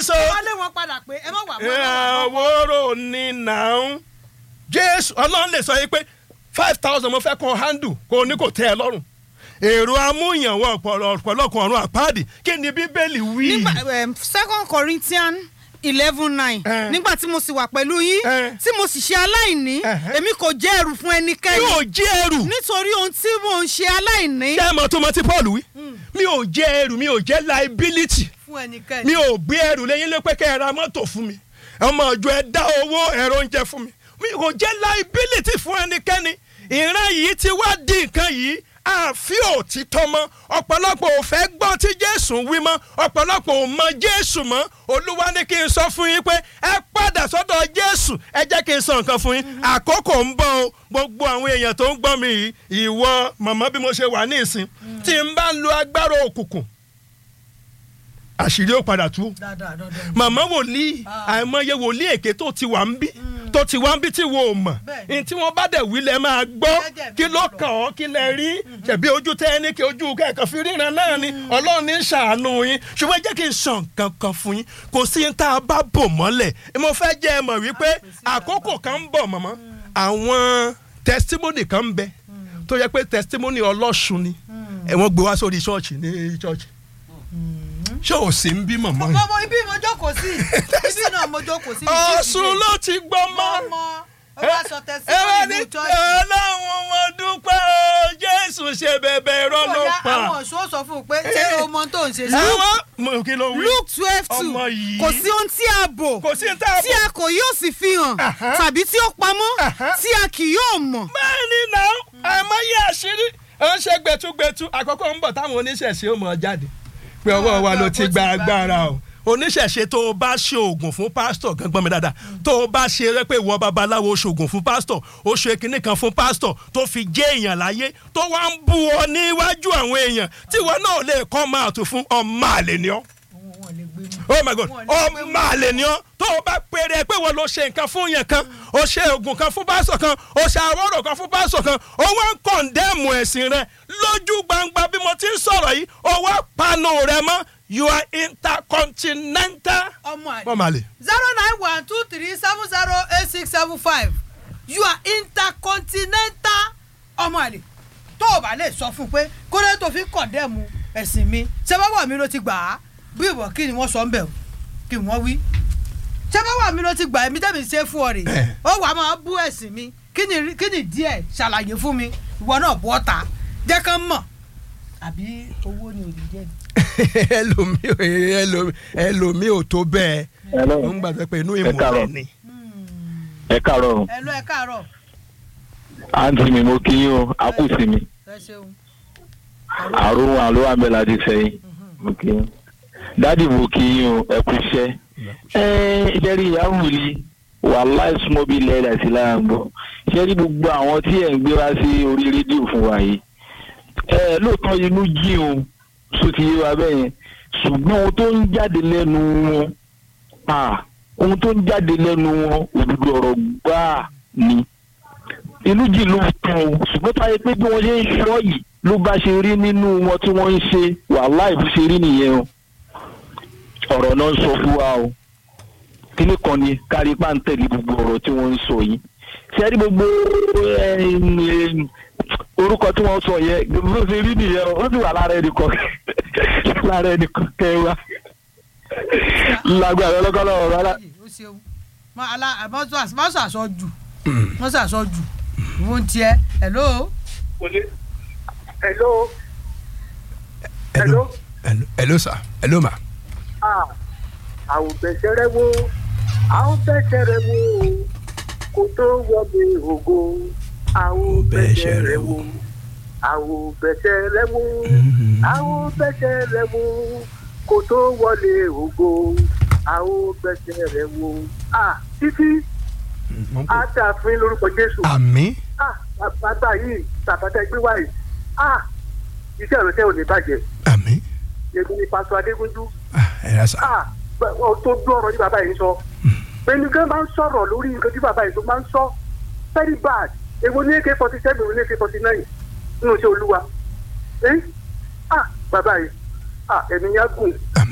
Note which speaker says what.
Speaker 1: so
Speaker 2: wọ́n lé wọn padà pé ẹ má wà mọ́ ẹ má wà mọ́.
Speaker 1: ìwòrò ní nàún jésù ọlọ́run lè sọ yìí pé five thousand mo fẹ́ kọ́ handle kó o ní kò tẹ́ ẹ lọ́rùn èrò amúyànwó ọ̀pọ̀lọpọ̀ ọ̀run àpáàdì kí ni bíbélì wí.
Speaker 2: nígbà um, second corinthians eleven nine
Speaker 1: Eh.
Speaker 2: nígbà tí mo sì wà pẹ̀lú yín
Speaker 1: Eh.
Speaker 2: tí mo sì ṣe aláìní
Speaker 1: Eh.
Speaker 2: èmi kò jẹ́ ẹrù fún ẹnikẹ́ni
Speaker 1: mi ò jẹ́ ẹrù
Speaker 2: nítorí ohun tí mò ń ṣe aláìní
Speaker 1: ṣé ẹ mọ̀ tó mọ tí paul wí mi ò jẹ́ ẹrù mi ò jẹ́ liability
Speaker 2: fún ẹnikẹ́ni.
Speaker 1: mi ò gbé ẹrù lẹ́yìn lé pé kẹ́ ẹ ra mọ́tò fún mi ọmọ ọjọ́ ẹ dá owó ẹ̀rọ oúnjẹ fún mi mi ò jẹ́ liability fún ẹnikẹ́ni ìran yìí ti wá di nǹkan yìí àfi òtítọ́ mọ́ ọ̀pọ̀lọpọ̀ ò fẹ́ gbọ́ tí jésù wí mọ́ ọ̀pọ̀lọpọ̀ ò mọ jésù mọ́ olúwa ní kí n sọ fún yín pé ẹ padà sọ́dọ̀ jésù ẹ jẹ́ kí n sọ nǹkan fún yín àkókò ń bọ̀ o gbogbo àwọn èèyàn tó ń gbọ́ mi yìí ìwọ màmá bí mo ṣe wà ní ìsìn tí n bá ń lo agbára òkùnkùn àṣírí ó padà tú
Speaker 2: dáadáa dáadáa.
Speaker 1: màmá wòlíì àìmọye wòlíì èké tó ti wà ń bí tó ti wá ń bí tí wo ò mọ̀
Speaker 2: Bẹ́ẹ̀ni.
Speaker 1: ní tí wọ́n bá dẹ̀ wí lẹ́ máa gbọ́
Speaker 2: Jẹ́jẹ́
Speaker 1: kí
Speaker 2: mi
Speaker 1: ló
Speaker 2: lọ.
Speaker 1: kàn ọ́ kí lẹ rí ṣẹ̀bí ojú tẹ́ ẹ ní kí ojú kẹ̀kọ́ fi ríran náà ni ọlọ́run ní ṣàánú yín ṣùgbọ́n jẹ́ kí n sàn kankan fún yín kò sí ní tá a bá bò mọ́lẹ̀ mo fẹ́ jẹ́ ẹ mọ̀ wípé àkókò kan ń bọ̀ mọ̀mọ́ àwọn testimony kan ń bẹ tó yẹ pé testimony ọlọ́ṣun ni ẹ wọ́n gbé wá sórí ṣọ́ọ̀ṣì ní ṣọ́ọ̀ṣì ṣé ò sí ń bí mọ̀mọ́ yìí
Speaker 2: ọmọ ibi mo jókòó sí ibi náà mo jókòó sí.
Speaker 1: ọ̀sùn ló ti gbọ́ mọ́.
Speaker 2: ọmọ ó bá sọ
Speaker 1: ẹ wá ní
Speaker 2: tẹsíwọ́nì ní chọ́ọ̀chì.
Speaker 1: ọlọ́run mo dúpẹ́ o jésù ṣe bẹ̀bẹ̀ irọ́ ló
Speaker 2: bóyá
Speaker 1: pa.
Speaker 2: àwọn ọ̀ṣun ó sọ fún un pé ṣé o mọ tó ń ṣe sí.
Speaker 1: àwọn mo kí ló wí.
Speaker 2: luke twelve two
Speaker 1: Ọmọ yìí.
Speaker 2: kò sí ohun tí a bò
Speaker 1: kò sí ní tá a
Speaker 2: tí a kò yóò sì fi hàn
Speaker 1: Aha.
Speaker 2: tàbí tí ó pamọ́
Speaker 1: Aha.
Speaker 2: tí a kì yóò mọ̀.
Speaker 1: bẹ́ẹ̀ ni náà àìmọye àṣírí ó ń ṣe gbẹtugbẹtu àkọ́kọ́ ń bọ̀ táwọn oníṣẹ̀ṣe ó mọ̀ jáde pé ọwọ́ wa ló ti gba agbára o oníṣẹ̀ṣe tó o bá ṣe oògùn fún pásítọ̀ gangan mi dáadáa tó o bá ṣe rẹ pé ìwọ babaláwo o ṣoògùn fún pásítọ̀ o ṣe kinní kan fún pásítọ̀ tó fi jẹ́ èèyàn láyé tó wá ń bú ọ níwájú àwọn èèyàn tí ìwọ náà lè kọ́ máa tù fún ọmọ àlè ni ọ́ oh my god ọmọ àlè ni ọ́ tó o bá péré pé wọ́n lọ ṣe nǹkan fún yẹn kan o ṣe oògùn kan fún pásítọ̀ kan o ṣe àwọ̀rọ̀ kan fún pásítọ̀ kan o wá ń kọ̀ǹdẹ́mù ẹ̀sìn rẹ lójú gbangba bí mo ti ń sọ̀rọ̀ yìí o wá panu rẹ mọ́ you are intercontinental.
Speaker 2: ọmọ àlè
Speaker 1: ọmọ àlè.
Speaker 2: zero nine one two three seven zero eight six seven five you are intercontinental ọmọ àlè tó o bá lè sọ fún un pé kódé tó fi kọ̀ndẹ́mu ẹ̀sìn mi ṣẹ́báwá mi ló ti gbà á bí ìwọ kí ni wọ́n sọ ń bẹ̀ o kí wọ́n wí ṣẹ́báwá mi ló ti gbà ẹ̀mí tẹ́mi ṣe fún ọ rè
Speaker 1: Eh.
Speaker 2: ó wàá máa bú ẹ̀sìn mi kí ni kí ni díẹ̀ ṣàlàyé fún mi ìwọ náà bọ́ ta jẹ́ kán mọ̀ àbí owó ni òní jẹ́ ni.
Speaker 1: ẹlòmí ẹlòmí ẹlòmí ò tó bẹ́ẹ̀
Speaker 3: Hello.
Speaker 1: ó ń gbàgbé pé inú
Speaker 3: Ẹ
Speaker 1: ìmọ̀
Speaker 3: káàárọ̀.
Speaker 1: rẹ̀ ni.
Speaker 3: ẹ káàárọ̀
Speaker 2: ẹ lọ ẹ káàárọ̀
Speaker 3: àǹtí mi mo kí yín o a kù sí mi
Speaker 2: ẹ ṣeun.
Speaker 3: àrùn àlọ́ àmẹ́lá ti sẹ́yìn mo kí yín dádì mo kí yín o ẹ kú iṣẹ́ ẹ ìjẹ́rìí ìyáwó ni wàhálà small bill lẹ́yìn àti lára ń gbọ́ ìjẹ́rìí gbogbo àwọn tí ẹ̀ ń gbé wá sí orí rédíò fún wa yìí ẹ lóòótọ́ inú jí o sọ ti yé wa bẹ́ẹ̀ yẹn ṣùgbọ́n ohun tó ń jáde lẹ́nu wọn ah, ohun tó ń jáde lẹ́nu wọn òdodo ọ̀rọ̀ gbáà ni inú jì ló tán o ṣùgbọ́n táyé pé bí wọ́n ṣe ń ṣọ́ yìí ló bá ṣe rí nínú wọn tí wọ́n ń ṣe wàhálà ìbú ṣe rí nìyẹn o ọ̀rọ̀ náà ń sọ fún wa o kíní kan ni kárí páńtẹ̀lì gbogbo ọ̀rọ̀ tí wọ́n ń sọ yìí ṣe rí gbogbo ẹm, ẹm, orúkọ tí wọ́n sọ yẹn bó ṣe rí nìyẹn o ó sì wà lára ẹnìkan lára ẹnìkan kẹwàá lágbára ọlọ́kọ́lọ́ ọ̀rọ̀ rárá.
Speaker 2: ó ṣeun má ala má sọ àṣọ jù má sọ àṣọ jù ìwọ ń tiẹ hello.
Speaker 4: hello Hello?
Speaker 1: hello hello sir hello ma.
Speaker 4: ah àwọn bẹ̀sẹ̀rẹ̀ wo àwọn bẹ̀sẹ̀rẹ̀ wo kò tó wọlé ògo àwọn bẹ̀sẹ̀rẹ̀ wo àwọn bẹ̀sẹ̀rẹ̀ wo àwọn bẹ̀sẹ̀rẹ̀ wo kò tó wọlé ògo àwọn bẹ̀sẹ̀rẹ̀ wo ah títí á dà fún yín lórúkọ jésù
Speaker 1: àmì.
Speaker 4: ah bàbá yìí bàbá tẹ gbé wáyé ah iṣẹ́ ìrẹsẹ̀ ò ní bàjẹ́
Speaker 1: àmì.
Speaker 4: èmi ni pásọ adégúnjú
Speaker 1: ẹ yà sá.
Speaker 4: ah bẹ- ọ tó dún ọ̀rọ̀ ní bàbá yìí sọ pẹ̀lú gan máa ń sọ̀rọ̀ lórí nǹkan tí bàbá yìí tó máa ń sọ very bad èwo ní ak forty seven èwo ní ak forty nine nínú iṣẹ́ olúwa ẹ́ ah bàbá yìí ah ẹ̀mí yá gùn